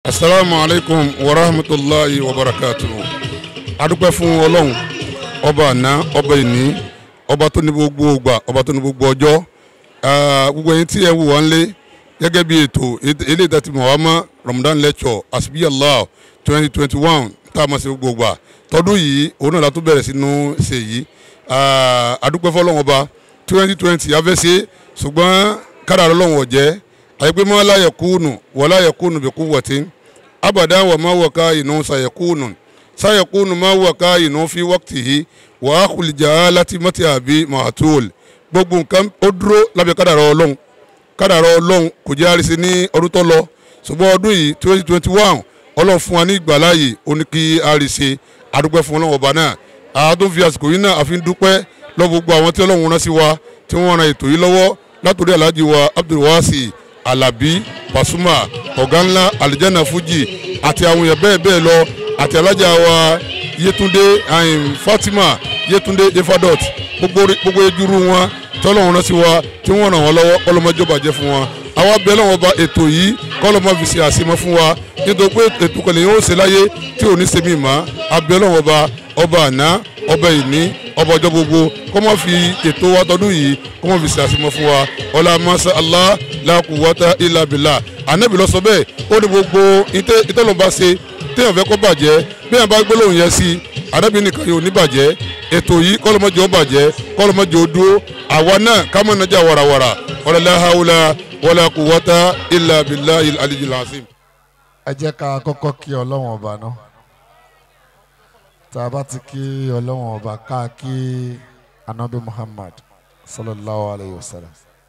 asalaamu alaykum wa rahmatulahi wa barakatuhu adúpẹ́ fún ọlọ́run ọba àná ọba ìní ọba tó ní gbogbo ògbà ọba tó ní gbogbo ọjọ́ Ah, gbogbo ẹ̀yin tí ẹ wù wá ń lé gẹ́gẹ́ bí ètò eléyìí tá ti mọ̀ wá mọ́ Ramadan lecture asibiyallah twenty twenty one tá a máa ṣe gbogbo ògbà tọdún yìí òun náà la tún bẹ̀rẹ̀ sínú ṣe yìí Ah, adúpẹ́ fọlọ́run ọba twenty twenty afẹ́sẹ́ ṣùgbọ́n kádàrá ọlọ́run ọ̀jẹ́ àyẹ̀pẹ́ mọ́ láyẹ̀ kúnnù wọ́n láyẹ̀ kúnnù bí kú wọ̀tí abada wa ma waka inu sayakunu sayakunu ma waka inu fi waqtihi wa akhul jahalati mati abi maatul gbogbo nǹkan ó dúró lábẹ́ kádàrá ọlọ́run kádàrá ọlọ́run kò jẹ́ àrísí ní ọdún tó lọ ṣùgbọ́n ọdún yìí twenty twenty one ọlọ́run fún wa ní ìgbàláyè ó ní kí àrísí àdúpẹ́ fún ọlọ́run ọba náà àádọ́ fi àsìkò yìí náà àfi ń dúpẹ́ lọ gbogbo àwọn tí ọlọ́run rán sí wa tí wọ́n ran ètò yìí lọ́wọ́ látòrí alhaji wa abdulwasi alabi pasuma ọ̀gá ńlá alijanna fuji àti àwọn èèyàn bẹ́ẹ̀ bẹ́ẹ̀ lọ àti alájà wa yetunde um, fatima yetunde efadot gbogbo gbogbo ejuru wọn tọ́lọ́run rán sí wa tí wọ́n ràn wọ́n lọ́wọ́ ọlọ́mọjọba jẹ́ fún wọn àwa bẹ́ẹ̀ lọ́wọ́ ba ètò yìí kọ́lọ́mọ fi ṣe àṣemọ́ fún wa nítorí pé ètò kan lèyìn ó ṣe láyé tí ò ní ṣe mí mọ́ abẹ́ lọ́wọ́ ba ọba àná ọba ìní ọba ọjọ́ gbogbo kọ́ mọ́ fi ètò wa tọdún yìí kọ́ mọ́ fi ṣe àṣemọ́ fún wa ọlá masa allah la quwwata illa billah anabi lọ sọ bẹ́ẹ̀ ó ní gbogbo ìtọ́lọ́ba ṣe téèyàn fẹ́ kó bàjẹ́ bí yàn bá gbólóhùn yẹn sí anabi nìkan yóò ní bàjẹ́ ètò yìí kọ́lọ́mọdé ó bàjẹ́ kọ́lọ́mọdé ó dúró àwa náà ká má nàjà warawara wala la hawla wala quwwata illa billahi al-aliyyil azim. ẹ jẹ́ ká kọ́kọ́ kí ọlọ́wọ̀n ọba náà tá a bá ti kí ọlọ́wọ̀n ọba ká kí anabi muhammad sallallahu alayhi wa sallam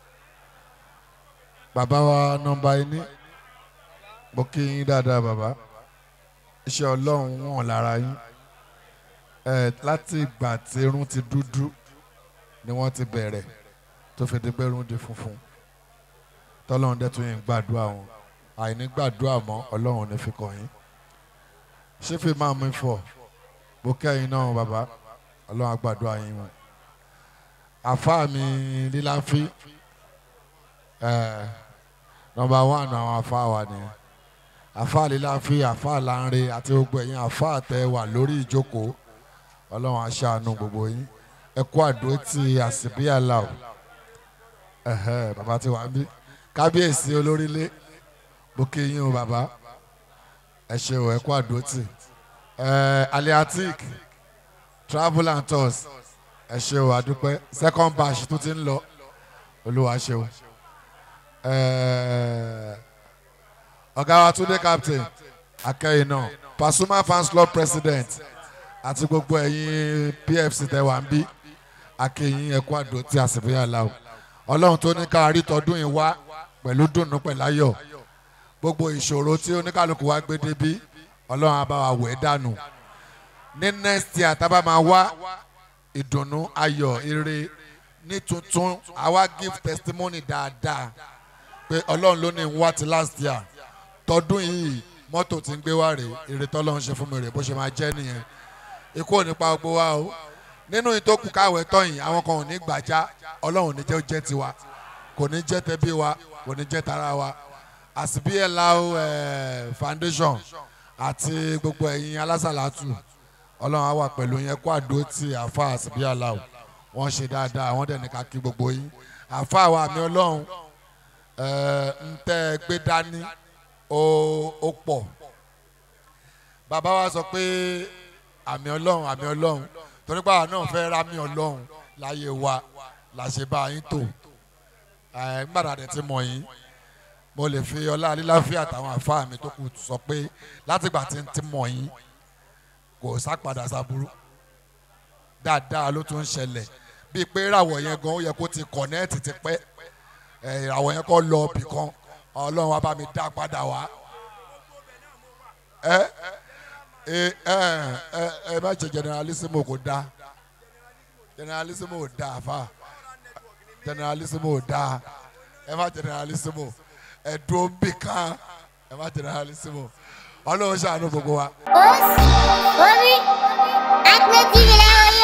bàbá wa nọ́mbà ẹni mo kí yín dáadáa bàbá iṣẹ́ ọlọ́run wọn lára yín ẹ láti ìgbà tí irun ti dúdú ni wọ́n ti bẹ̀rẹ̀ tó fi di pé irun di funfun tọ́lọ́run dẹ̀ tún yín gbàdúrà wọn àìní gbàdúrà mọ́ ọlọ́run ní fi kàn yín ṣé fi máa mú fọ bó kẹ́yìn náà bàbá ọlọ́run á gbàdúrà yín wọn àfáà mi líláfí ẹ̀ nọmba one àwọn àfáà wa nìyẹn àfáà líláfí àfáà láńre àti gbogbo ẹ̀yin àfáà tẹ wà lórí ìjókòó ọlọ́run á ṣàánú gbogbo yín ẹ kú àdó tí àsìbí àlà o ẹ̀hẹ́ bàbá ti wà ń bí kábíyèsí olórílé bó kí yín o bàbá ẹ ṣe o ẹ kú àdó tì ẹ aliatic travel and tours ẹ ṣe o àdúpẹ́ second batch tó ti ń lọ olúwa ṣe o ẹ ọ̀gá wa túndé captain akẹ́yìn náà pasuma fans club president àti gbogbo ẹ̀yin pfc tẹ wà ń bí akẹ́yìn ẹ̀kú àdó tí a sì fi yà láwù ọlọ́run tó ní ká rí tọdún yìí wá pẹ̀lú dùnnú pẹ̀lú ayọ̀ gbogbo ìṣòro tí oníkàlùkù wa gbé débí ọlọ́run á bá wa wẹ̀ dànù ní next year tá a bá máa wá ìdùnnú ayọ̀ ire ní tuntun àwa give testimony dáadáa pé ọlọ́run ló ní ń wá ti last year tọdún yìí mọ́tò tí ń gbé wá rèé èrè tọ́lọ́run ṣe fún mi rèé bó ṣe máa jẹ́ nìyẹn ikú ò ní pa gbogbo wa o nínú ìtókù káwé tọ́yìn àwọn kan ò ní gbàjá ọlọ́run ò ní jẹ́ ó jẹ́ tiwa kò ní jẹ́ tẹbí wa kò ní jẹ́ tara wa àsìbíyẹ̀láwó foundation àti gbogbo ẹ̀yin alásàlátù ọlọ́run á wà pẹ̀lú yẹn kó àdó tí àfa àsìbíyẹ̀láwó wọ́n ṣe dáadáa wọ́n dẹ̀ ní ká kí gbogbo yín àfa àwa àmì ọlọ́run ń tẹ́ ẹ gbé dání ó pọ̀ bàbá wa sọ pé àmì ọlọ́run àmì ọlọ́run torí pé àwọn náà fẹ́ rámì ọlọ́run láyé wa làṣẹ bá yín tò gbàdá dẹ̀ ti mọ̀ yín mo lè fi ọlá líláfíà àtàwọn àfáà mi tó kù sọ pé látìgbà tí ń ti mọ̀ yín kò sápadà sábúrú dáadáa ló tún ń ṣẹlẹ̀ bíi pé ìràwọ̀ yẹn gan ó yẹ kó ti kọ̀nẹ́ẹ̀tì ti pẹ́ ìràwọ̀ yẹn kọ́ lọ bì kan ọlọ́run wa bá mi dá padà wá ẹ ẹ ẹ ẹ má ṣe generalissimo kò dáa generalissimo ò dáa fa generalissimo ò dáa ẹ má generalissimo ẹ̀dùn bì kan ẹ má generalissimo ọlọ́run ṣàánú gbogbo wa. Os, Omi, Ahmed TV lẹ́wọ̀n